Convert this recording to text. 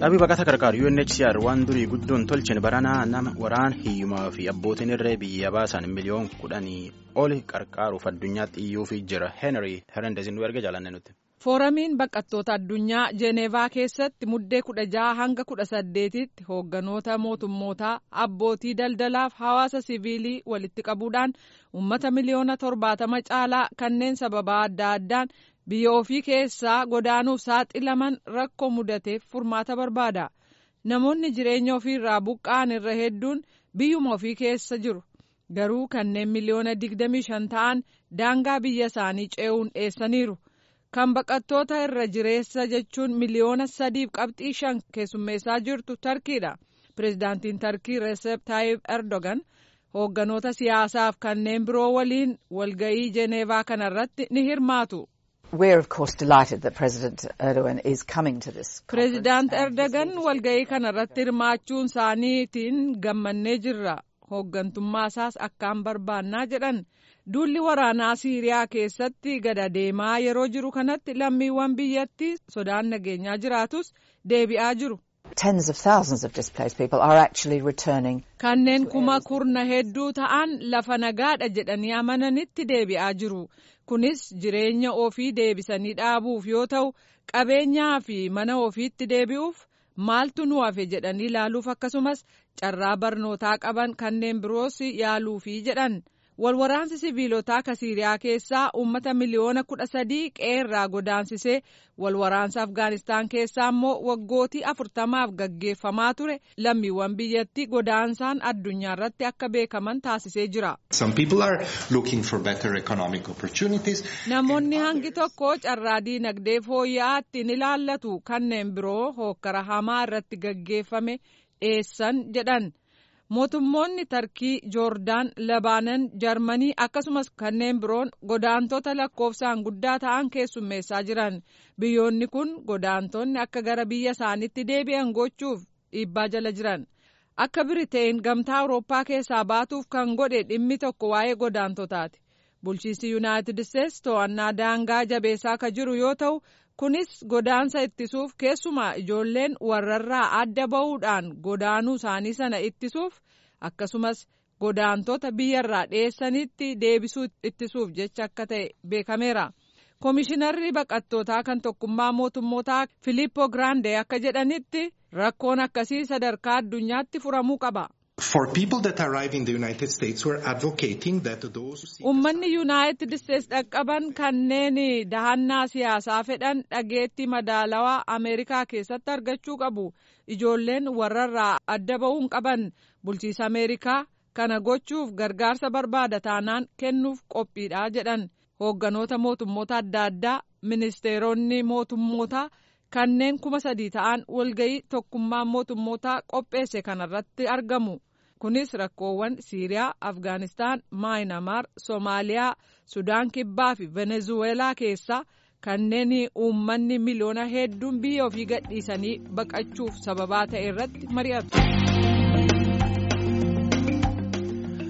Dhaabbii baqata gargaaru UNHCR waan durii guddoon tolchin baranaa nama waraan hiyyumaa fi abbootiin irree biyya baasan miliyoon kudhanii oli qarqaaruuf addunyaatti iyyuuf jira. Henry Herendezin nu erga jaalanne nuti. Fooramiin baqattoota addunyaa Jeeneevaa keessatti muddee kudha jaha hanga kudha saddeetitti hoogganoota mootummootaa abbootii daldalaaf hawaasa siviilii walitti qabuudhaan uummata miliyoona torbaatama caalaa kanneen sababa adda addaan biyya ofii keessaa godaanuuf saaxilaman rakkoo mudateef furmaata barbaada. Namoonni jireenya ofiirraa buqqa'an irra hedduun biyyuma ofii keessa jiru. Garuu kanneen miliyoona digdamii shan ta'an daangaa biyya isaanii ce'uun dheessaniiru. Kan baqattoota irra jireessa jechuun miliyoona sadiif qabxii shan keessummeessaa jirtu Tarkiidha. Pireezidaantiin Tarkii Recep Tayyip Erdogan hoogganoota siyaasaaf kanneen biroo waliin walga'ii Jeneevaa kanarratti ni hirmaatu. Pireezidaant Erdogan walga'ii kanarratti hirmaachuun isaaniitiin gammannee jirra. Hooggantummaa isaas akkaan barbaannaa jedhan. Duulli waraanaa Siiriyaa keessatti gada deemaa yeroo jiru kanatti lammiiwwan biyyattii sodaan nageenyaa jiraatus deebi'aa jiru. Kanneen kuma kurna hedduu ta'an lafa nagaadha jedhanii amananitti deebi'aa jiru. Kunis jireenya ofii deebisanii dhaabuuf yoo ta'u qabeenyaa fi mana ofiitti deebi'uuf maaltu nu hafe jedhanii ilaaluuf akkasumas carraa barnootaa qaban kanneen biroos yaaluufi jedhan. walwaraansi siviilotaa ka siiriyaa keessaa uummata miliyoona kudha sadii qeerraa godaansisee walwaraansa afgaanistaan keessaa immoo waggootii afurtamaaf gaggeeffamaa ture lammiiwwan biyyattii godaansaan addunyaa irratti akka beekaman taasisee jira. namoonni hangi tokko carraa diinagdee fooyya'aa ittiin ilaallatu kanneen biroo hookkara hamaa irratti gaggeeffame dheessan jedhan. mootummoonni tarkii joordaan labaanan jarmanii akkasumas kanneen biroon godaantota lakkoofsaan guddaa ta'an keessummeessaa jiran biyyoonni kun godaantonni akka gara biyya isaaniitti deebi'an gochuuf dhiibbaa jala jiran akka biriteen gamtaa awurooppaa keessaa baatuuf kan godhe dhimmi tokko waa'ee godaantotaati bulchiinsi yuunaayitid isteetsi to'annaa daangaa jabeessaa ka jiru yoo ta'u kunis godaansa ittisuuf keessumaa ijoolleen warrarraa adda ba'uudhaan godaanuu isaanii sana ittisuuf akkasumas godaantota biyyarraa dheessanitti deebisuu ittisuuf jecha akka ta'e beekameera. Komishinarri baqattootaa kan tokkummaa mootummootaa Filippo Grande akka jedhanitti rakkoon akkasii sadarkaa addunyaatti furamuu qaba. Uummanni Yuunaayitid Isteetsi dhaqqaban kanneen dahannaa siyaasaa fedhan dhageettii madaalawaa Ameerikaa keessatti argachuu qabu. Ijoolleen warrarraa adda ba'uun qaban bulchiisa Ameerikaa kana gochuuf gargaarsa barbaada taanaan kennuuf qophiidha jedhan. Hoogganoota mootummoota adda addaa ministeeronni mootummootaa kanneen kuma sadii ta'an walga'ii tokkummaa mootummootaa qopheesse kanarratti argamu. kunis rakkoowwan siiriyaa afgaanistaan maayinamaar soomaaliyaa sudaan kibbaa fi venezuweelaa keessaa kanneen uummanni miliyoona hedduun biyya ofii gadhiisanii baqachuuf sababaa ta'e irratti mari'atu.